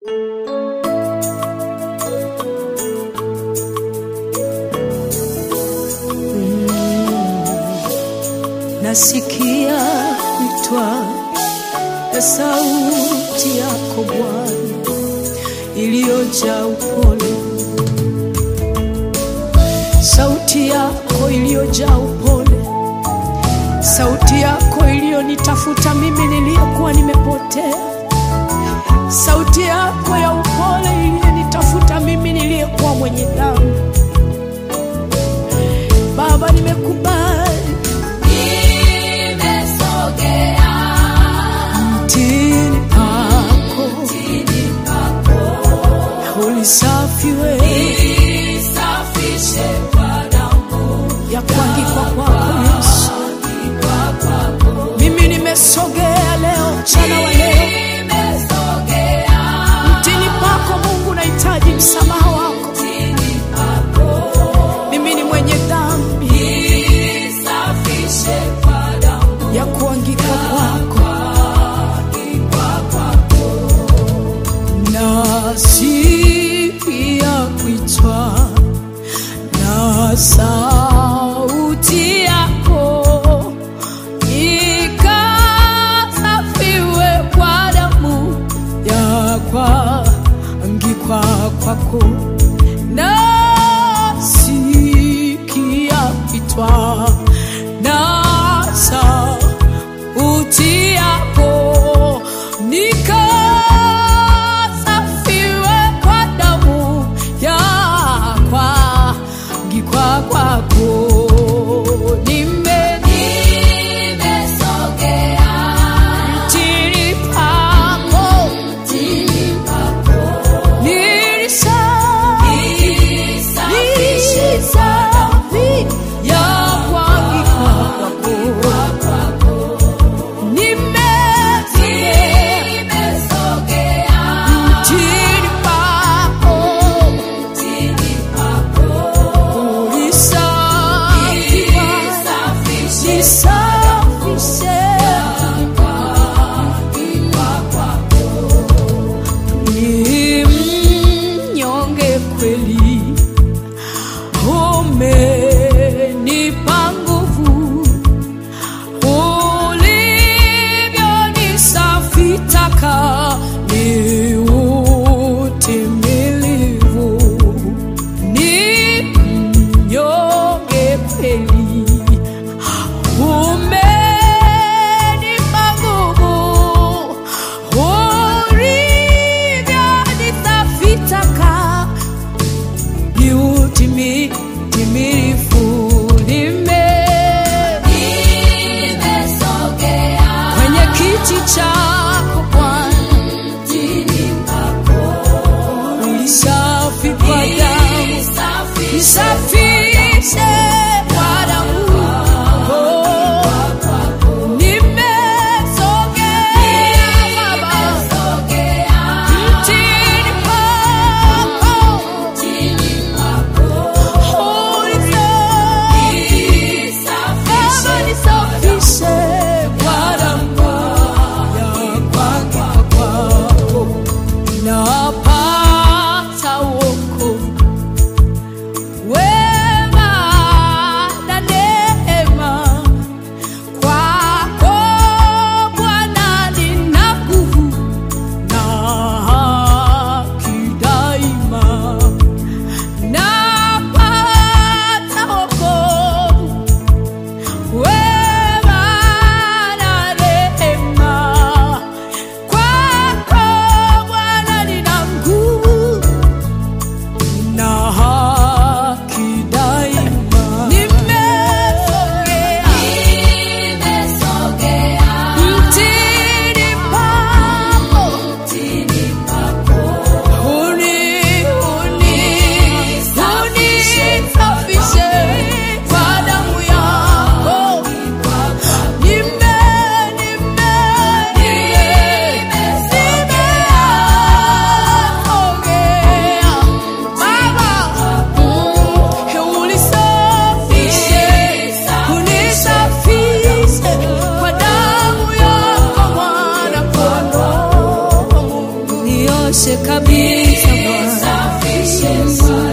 nasikia kuitwa na sauti yako Bwana iliyojaa upole, sauti yako iliyojaa upole, sauti yako iliyonitafuta mimi niliyekuwa nimepotea, sauti yako ya upole iliyonitafuta mimi niliyekuwa mwenye dhambi. Baba, nimekubali mtini pako ulisafiwe ya kuangikwa kwako Yesu. Mimi nimesogea leo, mchana wa leo mtini pako Mungu, nahitaji msamaha wako. Mimi ni mwenye dhambi ya kuangika kwako, nasikia kuitwa na sauti yako ikasafiwe kwa damu ya kuangikwa kwako, nasikia kuitwa na sauti yako nikasafiwe kwa damu ya kuangikwa kwako. Nime- mtini pako nilisafi ya kuangikwa kwako. Nime nisafishe kabisa Bwana.